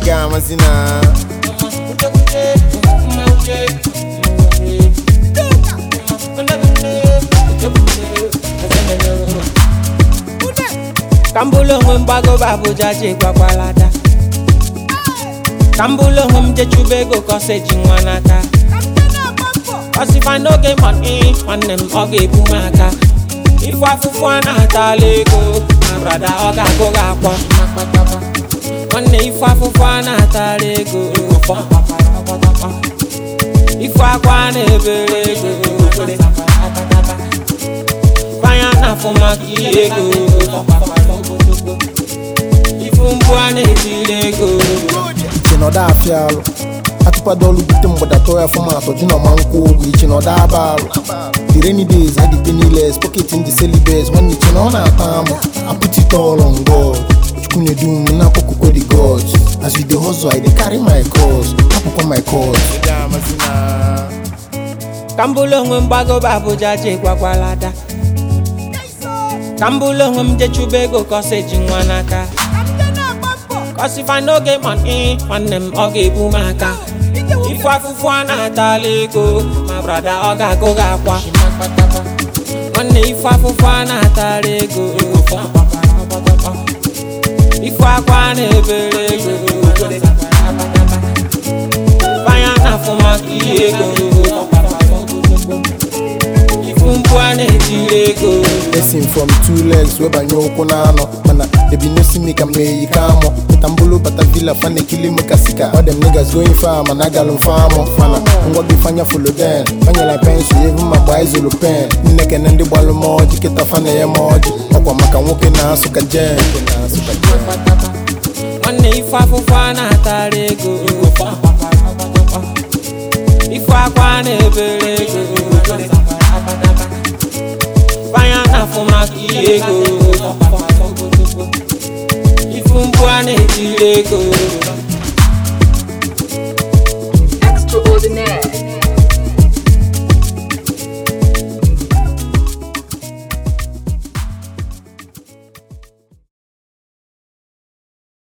ga-amasị na ka m bụrụ onwe m gbagoba Abuja je gwakwalada ka m bụrụ onwe m jechube ego kọsa eji nwa n'aka ọsịfa n'oge mọni nwanne m ọ ga-ebu m aka ifu afụfụ a na-atala ego na brada ọ ga-agụ gị akwa nwanne ifu afụfụ a na-atala ego ifu akwa a na-ebere ego kwanya na-afụ maka ihe ego ifu mgbu a na-etiri ego iche na ọda afịa alụ atụkwado ọlụ bute mgbada tọọ ya fọmatụ ji na ọma nkwụ ụgwọ iche na ọda aba alụ the rainy days had the penniless pocket in the celibes nwanne iche na ọ na-ata amụ I put it all on God chukwu na-edu m na akpọkụkọ the gods as you dey hustle I dey carry my cause hapụkwa my cause ka m bụrụ onwe m gbagoba Abuja je gwakwalada ka m bụrụ onwe m jechube ego kọsa eji nwa n'aka kọsịfa n'oge mọni nwanne m ọ ga-ebu m aka ifu afụfụ a na-atala ego ma brada ọ ga-agụ gị akwa nwanne ifu afụfụ a na-atala ego ifu akwa a na-ebere ego kwanya na-afụ maka ihe ego ifu mgbu a na-etiri ego Person from two legs wee banye ụkwụ n'anọ mana ebi no see me ka m eyi ka amụ pụta mbulu bata villa fa na-ekili m ka sika all them niggas going far mana agalụ m famụ mana ngwa gị fanya folo den fanyela pensụl evu ma gbaa izolu pen nne kene ndị gbalụ m ọjị kịta fa na ya m ọjị ọkwa maka nwoke na-asụ ka jen nwanne ife afụfụ a na-atara ego ife akwa a na-ebere ego kwanya na-afụ maka ihe ego ifu mgbu a na-etiri ego